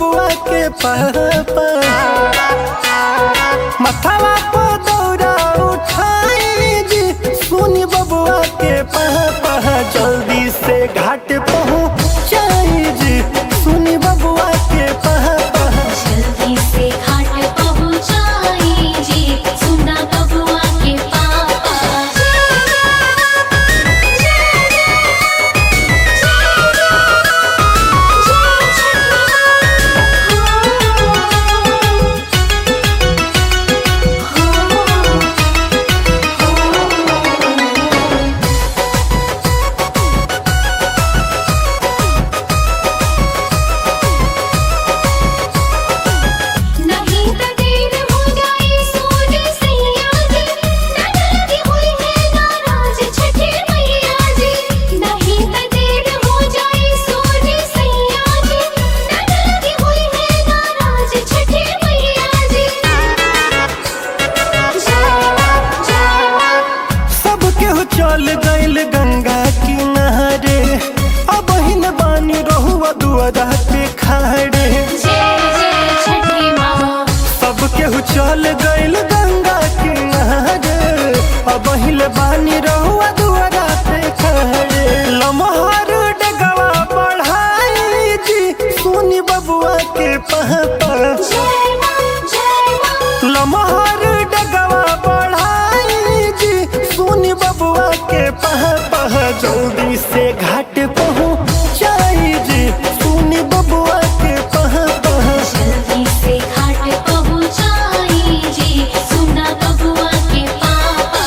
बबुआ के पापा मथवा को दौड़ा उठाई जी सुनी बबुआ के पापा जल्दी से घाट पहुँचाई जी सुनी बबुआ के पापा जल्दी से घाट पहुँचाई जी सुना बबुआ के पापा नहीं तो देर हो जाए सोने सैया जी ननद हुई है नाराज छठे मैया जी नहीं तो देर हो जाए सोने सैया जी ननद हुई है नाराज छठे मैया जी सब केहू चल गइल गंगा किनारे अब हिन बानी रहुआ दुआरा पे खाड़े जय जय छठी माँ सब केहू चल गइल गंगा किनारे अब हिल बानी रहुआ दुआरा पे खाड़े लमहर डगवा बढ़ाई जी सुनी बबुआ के पहपा जय माँ जय माँ लमहर डगवा बढ़ाई जी सुनी बबुआ के पह पह जल्दी से घाट पहुँचाई जी सुनी बबुआ के पह पह जल्दी से घाट पहुँचाई जी सुना बबुआ के पापा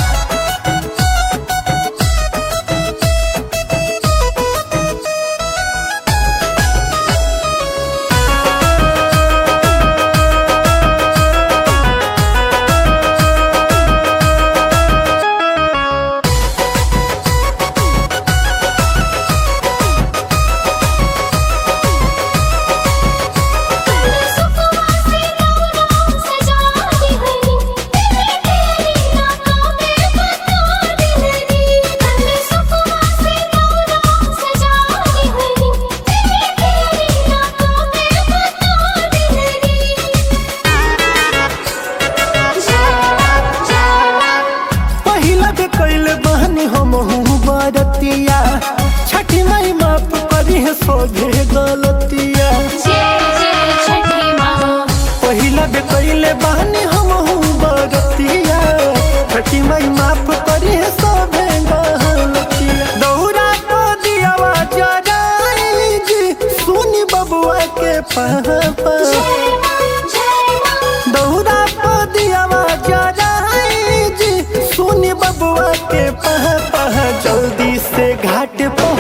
पहिला के कैल बहनी हम हूँ बरतिया छठी माई माफ करी है सोझे गलतिया पहिला बे कैले बहनी हम हूँ बरतिया छठी माई माफ करी है सोझे गलतिया दौरा को दियावा जराई जी सुनी बबुआ के पापा दौरा को दियावा जराई जी सुनी बबुआ के पह पह जल्दी से घाट पहुँच